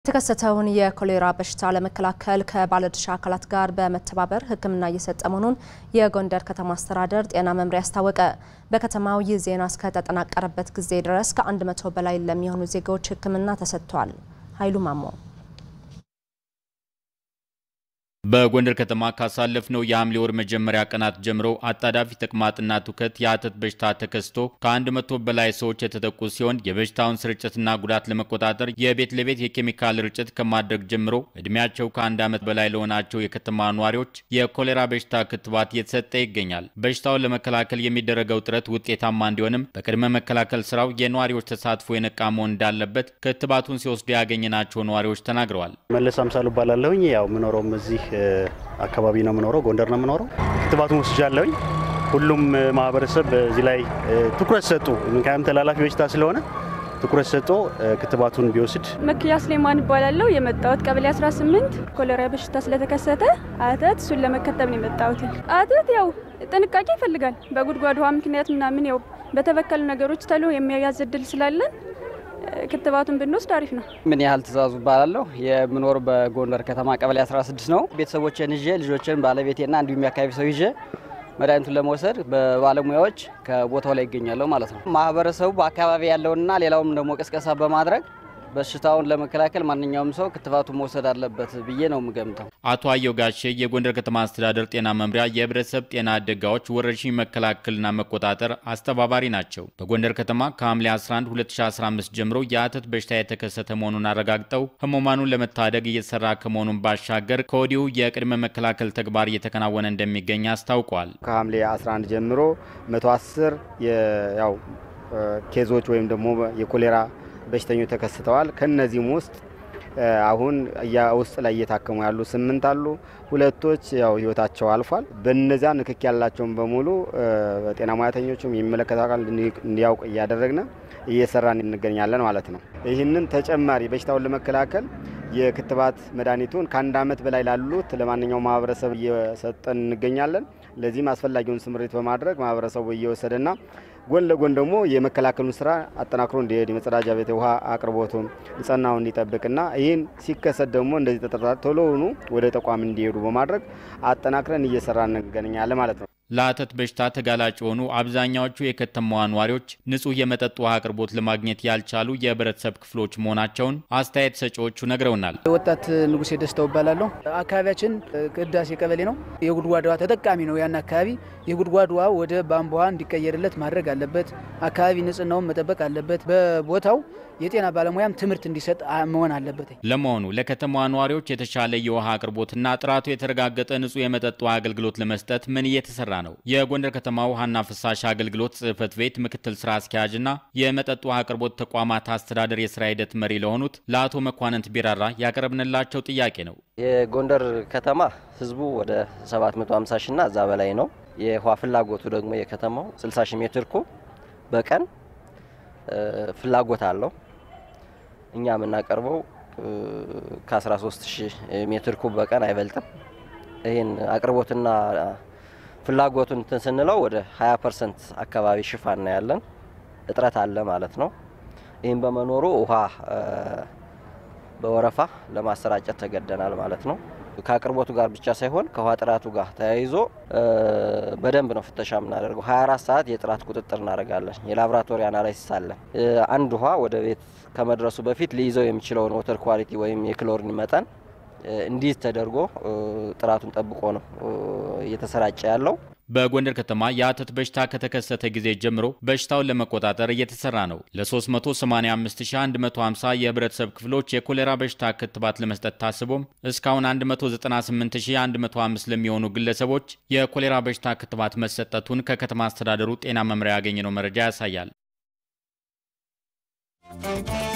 የተከሰተውን የኮሌራ በሽታ ለመከላከል ከባለድርሻ አካላት ጋር በመተባበር ሕክምና እየሰጠ መሆኑን የጎንደር ከተማ አስተዳደር ጤና መምሪያ አስታወቀ። በከተማው ይህ ዜና እስከተጠናቀረበት ጊዜ ድረስ ከአንድ መቶ በላይ ለሚሆኑ ዜጋዎች ሕክምና ተሰጥቷል። ኃይሉ ማሞ በጎንደር ከተማ ካሳለፍነው የሐምሌ ወር መጀመሪያ ቀናት ጀምሮ አጣዳፊ ተቅማጥና ትውከት የአተት በሽታ ተከስቶ ከአንድ መቶ በላይ ሰዎች የተጠቁ ሲሆን የበሽታውን ስርጭትና ጉዳት ለመቆጣጠር የቤት ለቤት የኬሚካል ርጭት ከማድረግ ጀምሮ እድሜያቸው ከአንድ ዓመት በላይ ለሆናቸው የከተማ ነዋሪዎች የኮሌራ በሽታ ክትባት እየተሰጠ ይገኛል። በሽታውን ለመከላከል የሚደረገው ጥረት ውጤታማ እንዲሆንም በቅድመ መከላከል ስራው የነዋሪዎች ተሳትፎ የነቃ መሆን እንዳለበት ክትባቱን ሲወስዱ ያገኘናቸው ነዋሪዎች ተናግረዋል። መለስ አምሳሉ እባላለሁኝ። ያው የምኖረውም እዚህ አካባቢ ነው የምኖረው፣ ጎንደር ነው የምኖረው። ክትባቱን ወስጃለሁኝ። ሁሉም ማህበረሰብ እዚህ ላይ ትኩረት ሰጡ፣ ምክንያቱም ተላላፊ በሽታ ስለሆነ ትኩረት ሰጥቶ ክትባቱን ቢወስድ። መክያ ስሌማን እባላለሁ። የመጣሁት ቀበሌ 18 ኮሌራ በሽታ ስለተከሰተ አተት እሱን ለመከተብ ነው የመጣሁት። አተት ያው ጥንቃቄ ይፈልጋል። በጉድጓድ ውሃ ምክንያት ምናምን ያው በተበከሉ ነገሮች ተሎ የሚያያዝ እድል ስላለን ክትባቱን ብንወስድ አሪፍ ነው። ምን ያህል ትእዛዙ እባላለሁ። የምኖር በጎንደር ከተማ ቀበሌ 16 ነው። ቤተሰቦችን ይዤ ልጆችን ባለቤቴና እንዲሁም የአካባቢ ሰው ይዤ መድኃኒቱን ለመውሰድ በባለሙያዎች ከቦታው ላይ ይገኛለሁ ማለት ነው። ማህበረሰቡ በአካባቢ ያለውንና ሌላውም ደግሞ ቅስቀሳ በማድረግ በሽታውን ለመከላከል ማንኛውም ሰው ክትባቱን መውሰድ አለበት ብዬ ነው የምገምተው። አቶ አየው ጋሼ የጎንደር ከተማ አስተዳደር ጤና መምሪያ የህብረተሰብ ጤና አደጋዎች ወረርሽኝ መከላከልና መቆጣጠር አስተባባሪ ናቸው። በጎንደር ከተማ ከሐምሌ 11 2015 ጀምሮ የአተት በሽታ የተከሰተ መሆኑን አረጋግጠው ህሙማኑን ለመታደግ እየተሰራ ከመሆኑን ባሻገር ከወዲሁ የቅድመ መከላከል ተግባር እየተከናወነ እንደሚገኝ አስታውቋል። ከሐምሌ 11 ጀምሮ 110 ያው ኬዞች ወይም ደግሞ የኮሌራ በሽተኞች ተከስተዋል። ከነዚህም ውስጥ አሁን ውስጥ ላይ እየታከሙ ያሉ ስምንት አሉ። ሁለቶች ያው ህይወታቸው አልፏል። በነዚያ ንክክ ያላቸውን በሙሉ ጤና ሙያተኞቹም የሚመለከተው አካል እንዲያውቅ እያደረግን እየሰራን እንገኛለን ማለት ነው። ይህንን ተጨማሪ በሽታውን ለመከላከል የክትባት መድኃኒቱን ከአንድ ዓመት በላይ ላሉት ለማንኛውም ማህበረሰብ እየሰጠን እንገኛለን። ለዚህም አስፈላጊውን ስምሪት በማድረግ ማህበረሰቡ እየወሰደና ጎን ለጎን ደግሞ የመከላከሉን ስራ አጠናክሮ እንዲሄድ የመጸዳጃ ቤት ውሃ አቅርቦቱን ንጽህናውን እንዲጠብቅና ይህን ሲከሰት ደግሞ እንደዚህ ተጠርጣሪ ቶሎውኑ ወደ ተቋም እንዲሄዱ በማድረግ አጠናክረን እየሰራ እንገኛለን ማለት ነው። ለአተት በሽታ ተጋላጭ የሆኑ አብዛኛዎቹ የከተማዋ ነዋሪዎች ንጹህ የመጠጥ ውሃ አቅርቦት ለማግኘት ያልቻሉ የህብረተሰብ ክፍሎች መሆናቸውን አስተያየት ሰጪዎቹ ነግረውናል። ወጣት ንጉሴ ደስታው እባላለሁ። አካባቢያችን ቅዳሴ ቀበሌ ነው። የጉድጓድ ውሃ ተጠቃሚ ነው። ያን አካባቢ የጉድጓድ ውሃ ወደ ቧንቧ ውሃ እንዲቀየርለት ማድረግ አለበት። አካባቢ ንጽህናውን መጠበቅ አለበት። በቦታው የጤና ባለሙያም ትምህርት እንዲሰጥ መሆን አለበት። ለመሆኑ ለከተማዋ ነዋሪዎች የተሻለ የውሃ አቅርቦትና ጥራቱ የተረጋገጠ ንጹህ የመጠጥ ውሃ አገልግሎት ለመስጠት ምን እየተሰራ ነው? የጎንደር ከተማ ውሃና ፍሳሽ አገልግሎት ጽህፈት ቤት ምክትል ስራ አስኪያጅና የመጠጥ ውሃ አቅርቦት ተቋማት አስተዳደር የስራ ሂደት መሪ ለሆኑት ለአቶ መኳንንት ቢራራ ያቀረብንላቸው ጥያቄ ነው። የጎንደር ከተማ ህዝቡ ወደ 750 ሺና እዛ በላይ ነው። የውሃ ፍላጎቱ ደግሞ የከተማው 60 ሺህ ሜትር ኩብ በቀን ፍላጎት አለው። እኛ የምናቀርበው ከ13 ሺህ ሜትር ኩብ በቀን አይበልጥም። ይህን አቅርቦትና ፍላጎቱን እንትን ስንለው ወደ 20 ፐርሰንት አካባቢ ሽፋን ነው ያለን። እጥረት አለ ማለት ነው። ይህም በመኖሩ ውሃ በወረፋ ለማሰራጨት ተገደናል ማለት ነው። ከአቅርቦቱ ጋር ብቻ ሳይሆን ከውሃ ጥራቱ ጋር ተያይዞ በደንብ ነው ፍተሻ የምናደርገው። 24 ሰዓት የጥራት ቁጥጥር እናደርጋለን። የላቦራቶሪ አናላይሲስ አለን። አንድ ውሃ ወደ ቤት ከመድረሱ በፊት ሊይዘው የሚችለውን ወተር ኳሊቲ ወይም የክሎሪን መጠን እንዲህ ተደርጎ ጥራቱን ጠብቆ ነው እየተሰራጨ ያለው። በጎንደር ከተማ የአተት በሽታ ከተከሰተ ጊዜ ጀምሮ በሽታውን ለመቆጣጠር እየተሰራ ነው። ለ385150 የህብረተሰብ ክፍሎች የኮሌራ በሽታ ክትባት ለመስጠት ታስቦም እስካሁን 198105 ለሚሆኑ ግለሰቦች የኮሌራ በሽታ ክትባት መሰጠቱን ከከተማ አስተዳደሩ ጤና መምሪያ ያገኘነው መረጃ ያሳያል።